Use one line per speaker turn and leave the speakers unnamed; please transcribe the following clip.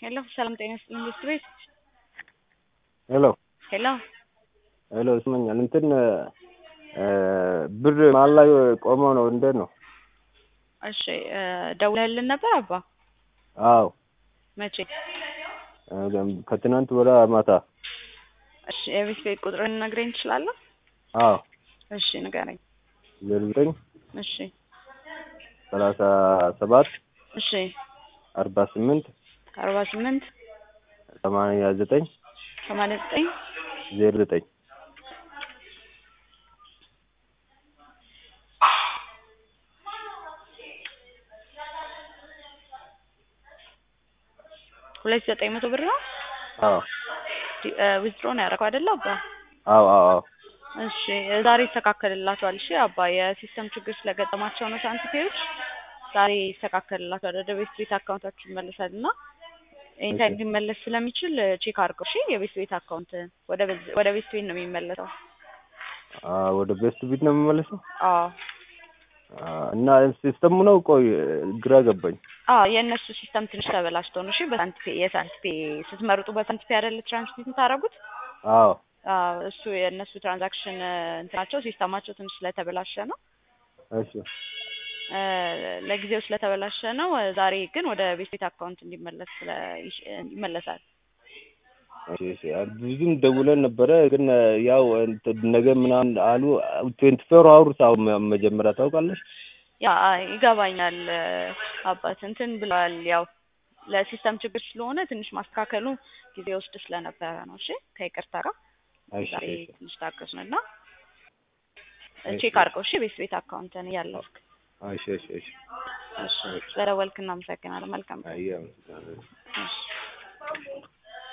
ሄሎ ሰላም ጤና ይስጥልኝ ኢንዱስትሪ ቤት
ሄሎ
ሄሎ
ሄሎ ይስመኛል እንትን ብር መሀል ላይ ቆሞ ነው እንዴት ነው?
እሺ ደውለህልን ነበር አባ?
አዎ
መቼ?
ከትናንት ወደ ማታ።
እሺ የቤት ቤት ቁጥርን ነግረኝ ትችላለህ?
አዎ
እሺ ንገረኝ።
ዜሮ ዘጠኝ
እሺ
ሰላሳ ሰባት
እሺ
አርባ ስምንት
አርባ ስምንት
ሰማንያ ዘጠኝ
ሰማንያ ዘጠኝ
ዜሮ ዘጠኝ
ሁለት ዘጠኝ መቶ ብር ነው።
አዎ
ዊዝድሮ ነው ያደረገው አይደለ አባ?
አዎ አዎ አዎ
እሺ ዛሬ ይስተካከልላቸዋል። እሺ አባ የሲስተም ችግር ስለገጠማቸው ነው ሳንቲፔዎች ዛሬ ይስተካከልላቸዋል። ወደ ቤት ቤት አካውንታችሁ ይመለሳል እና ኤኒታይም ሊመለስ ስለሚችል ቼክ አድርገው። እሺ የቤት ቤት አካውንት ወደ ቤት- ወደ ቤት ቤት ነው የሚመለሰው።
አዎ ወደ ቤስት ቢት ነው የምመለሰው
አዎ
እና ሲስተሙ ነው። ቆይ ግራ ገባኝ።
አዎ የእነሱ ሲስተም ትንሽ ተበላሽቶ ነው። እሺ በሳንቲፔ የሳንቲፔ ስትመርጡ በሳንቲፔ አይደለ ትራንስሚት የምታደርጉት?
አዎ
አዎ እሱ የእነሱ ትራንዛክሽን እንትናቸው ሲስተማቸው ትንሽ ስለተበላሸ ነው።
እሺ
እ ለጊዜው ስለተበላሸ ነው። ዛሬ ግን ወደ ቤት ቤት አካውንት እንዲመለስ ስለ ይመለሳል።
እሺ እሺ ብዙም ደውለን ነበረ ግን ያው እንትን ነገ ምናምን አሉ። ትዌንቲ ፎር አወርስ አሁን መጀመሪያ ታውቃለች።
ያ ይገባኛል አባት እንትን ብለዋል። ያው ለሲስተም ችግር ስለሆነ ትንሽ ማስተካከሉ ጊዜ ወስድ ስለነበረ ነው። እሺ ከይቅርታ ጋር
እሺ
ዛሬ
እሺ
ትንሽ ታገሱን እና
እሺ።
ቼክ አድርገው። እሺ ቤት ቤት አካውንትን እያለፍክ
እሺ እሺ እሺ
እሺ ስለደወልክ እናመሰግናለን። መልካም ቀን።
አየህ አመሰግናለሁ።
እሺ